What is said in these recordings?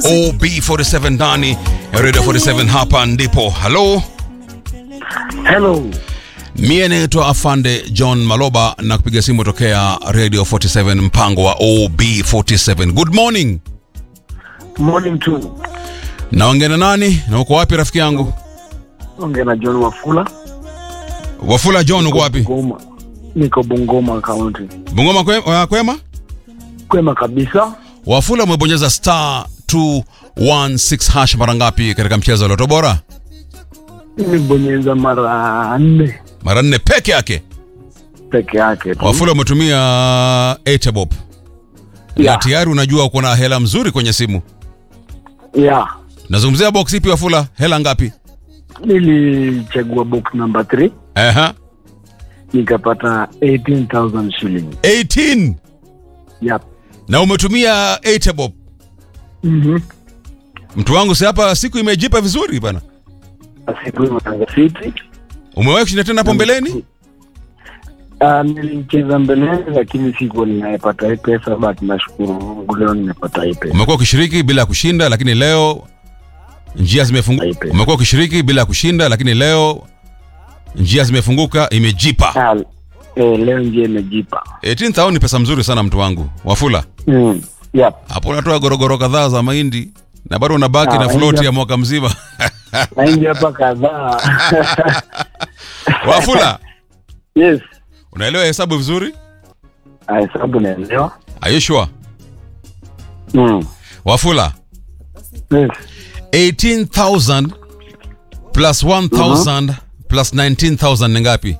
OB47 ndani ya Radio 47 hapa ndipo. Halo, Hello. mie naitwa Afande John Maloba na kupiga simu tokea Radio 47 mpango wa OB47. Good morning. Morning to. Naongea na nani na uko wapi rafiki yangu? Ongea na John Wafula. Wafula John uko wapi? Bungoma. Niko Bungoma County. Bungoma kwe- wa- kwema? Kwema kabisa. Wafula umebonyeza star 216 hash mara ngapi katika mchezo wa Loto Bora? Nimebonyeza mara nne Mara nne peke yake. peke yake tu. Wafula umetumia Etebob. Na Yeah. tayari unajua uko na hela mzuri kwenye simu. Yeah. Nazungumzia box ipi Wafula? Hela ngapi? Nilichagua box number 3 Aha. nikapata 18,000 shillings. 18 Yep. na umetumia Etebob. Mhm. Mtu wangu si hapa siku imejipa vizuri bana. Asiku imeanza fiti. Umewahi kushinda tena hapo mbeleni? Uh, nilicheza mbeleni lakini sikuwa ninayepata hii pesa but nashukuru Mungu leo nimepata hii pesa. Umekuwa ukishiriki bila kushinda lakini leo njia zimefunguka. Aipe. Umekuwa ukishiriki bila kushinda lakini leo njia zimefunguka imejipa. Ah, eh, leo njia imejipa. 18,000 ni pesa mzuri sana mtu wangu. Wafula. Mm. Yep. Hapo unatoa gorogoro kadhaa za mahindi na bado unabaki Ah, na float mahindi- ya mwaka mzima. Mahindi hapa kadhaa. Wafula, yes. unaelewa hesabu vizuri? Ah, Hesabu naelewa. Are you sure? Mm. Wafula, Yes. 18,000 plus 1,000 plus 19,000 ni ngapi?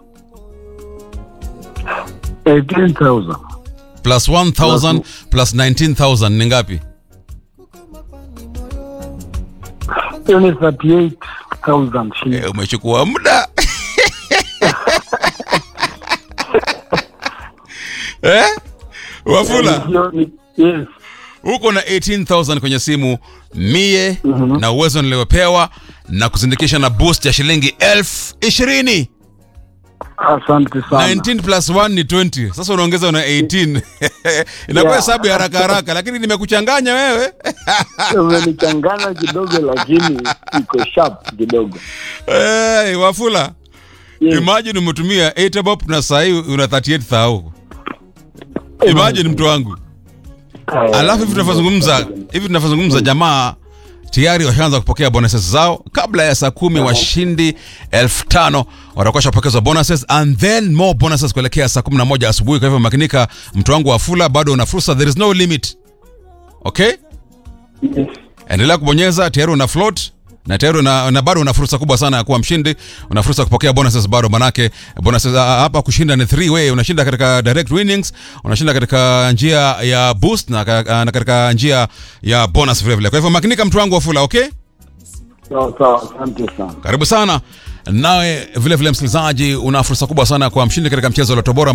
18,000. Plus 1,000 plus 19,000 ni ngapi? Hiyo ni 38,000 shillings. Eh, umechukua muda. eh? Wafula, Hiyo ni- Yes. uko na 18,000 kwenye simu mie na uwezo niliopewa na kuzindikisha na boost ya shilingi elfu ishirini. Asante sana. 19 plus 1 ni 20. Sasa unaongeza na 18. Inakuwa Yeah. hesabu ya haraka haraka, lakini nimekuchanganya wewe. Umenichanganya kidogo lakini iko sharp kidogo. Hey, Wafula, Yes. imagine umetumia 8 bob na saa hii una 38,000. Imagine mtu wangu. Eh, Alafu hivi tunavyozungumza, hivi tunavyozungumza jamaa tayari washaanza kupokea bonuses zao kabla ya saa kumi. Washindi elfu tano watakuwa shapokezwa bonuses and then more bonuses kuelekea saa kumi na moja asubuhi. Kwa hivyo makinika, mtu wangu wa Fula, bado una fursa, there is no limit. Okay, Yes. endelea kubonyeza, tayari una float na tayari una, na bado una fursa kubwa sana ya kuwa mshindi. Una fursa ya kupokea bonuses bado, manake bonuses ah, hapa kushinda ni three way. Unashinda katika direct winnings, unashinda katika njia ya boost na, ka- na katika njia ya bonus vile vile. Kwa hivyo makinika, mtu wangu wa Fula, okay? Sawa sawa, asante sana. Karibu sana nawe vile vile, msikilizaji, una fursa kubwa sana kwa mshindi katika mchezo wa Loto Bora